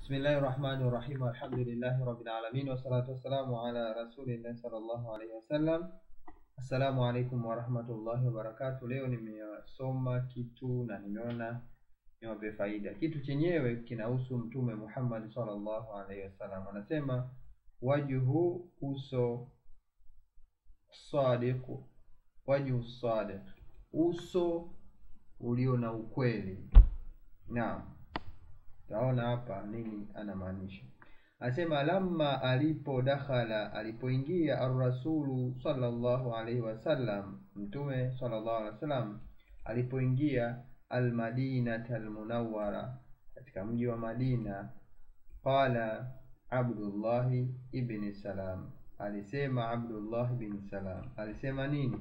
Bismillahi rahmani rahim, alhamdulillahi rabbil alamin, wassalatu wassalamu ala rasulillahi sallallahu alaihi wasallam. Assalamu alaikum warahmatullahi wabarakatuh. Leo nimesoma kitu na nimeona niwape faida. Kitu chenyewe kinahusu Mtume Muhammad sallallahu alaihi wasallam, anasema wajhu, uso sadiq, wajhu sadiq, uso ulio na ukweli. Naam, taona hapa nini anamaanisha. Anasema lamma alipo dakhala, alipoingia arrasulu sallallahu alaihi wasallam, mtume sallallahu alaihi wasallam alipoingia almadinata almunawwara, katika mji wa Madina. Qala Abdullahi ibni Salam, alisema Abdullah ibn Salam alisema nini?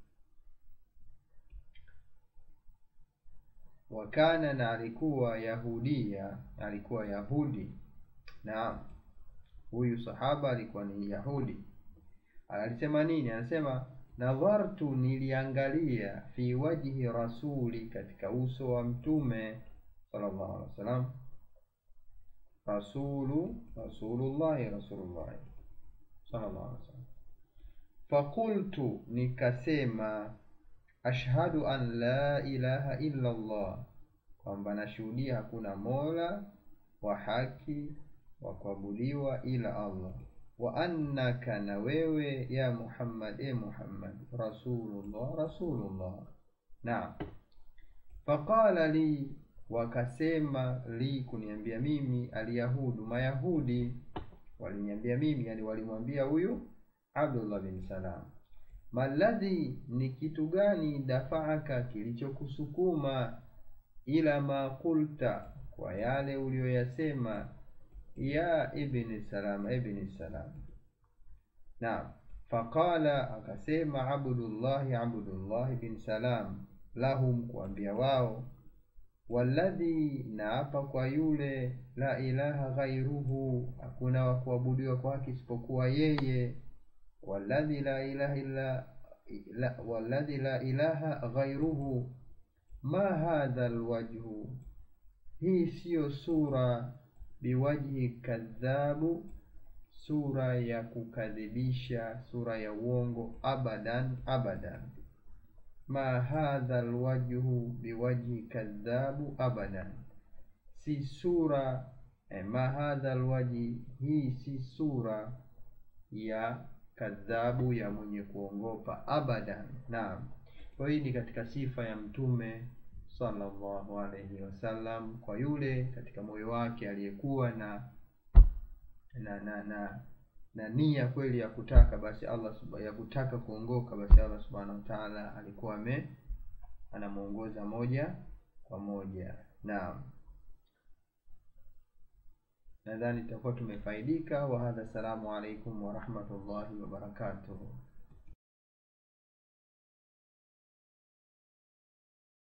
Wakana, na alikuwa Yahudia, alikuwa Yahudi. Naam, huyu sahaba alikuwa ni Yahudi. Alisema nini? Anasema nadhartu, niliangalia fi wajhi rasuli, katika uso wa mtume sallallahu alaihi wasallam. Rasulu rasulullahi rasulullahi sallallahu alaihi wasallam. Fakultu, nikasema ashhadu an la ilaha illa Allah, kwamba nashuhudia hakuna mola wa haki wa kuabudiwa ila Allah, wa annaka, na wewe ya Muhammad, e Muhammad, rasulullah rasulullah. Naam. Faqala li, wakasema li, kuniambia mimi, alyahudu, mayahudi waliniambia mimi, yani walimwambia huyu Abdullah bin Salam maladhi ni kitu gani? Dafaaka, kilichokusukuma ila ma qulta, kwa yale uliyoyasema, ya ibni Salam, ibni Salam. Naam. Faqala, akasema Abdullahi, Abdullahi bin Salam, lahum, kuambia wao, walladhi, naapa kwa yule, la ilaha ghairuhu, hakuna wa kuabudiwa kwa haki isipokuwa yeye walladhi la ilaha illa la, walladhi la ilaha ghairuhu ma hadha alwajhu, hii siyo sura, biwajhi kadhabu, sura ya kukadhibisha, sura ya uongo, abadan abadan. Ma hadha alwajhu biwajhi kadhabu abadan, si sura eh, ma hadha alwajhi, hii si sura ya kadhabu ya mwenye kuongopa abadan. Naam, kwa hii ni katika sifa ya mtume sallallahu alaihi wasallam kwa yule katika moyo wake aliyekuwa na na na na, na nia kweli ya kutaka basi Allah ya kutaka kuongoka basi Allah subhanahu wa ta'ala alikuwa ame anamuongoza moja kwa moja. Naam, nadhani tutakuwa tumefaidika. wa hadha, assalamu alaikum wa rahmatullahi wa barakatuh.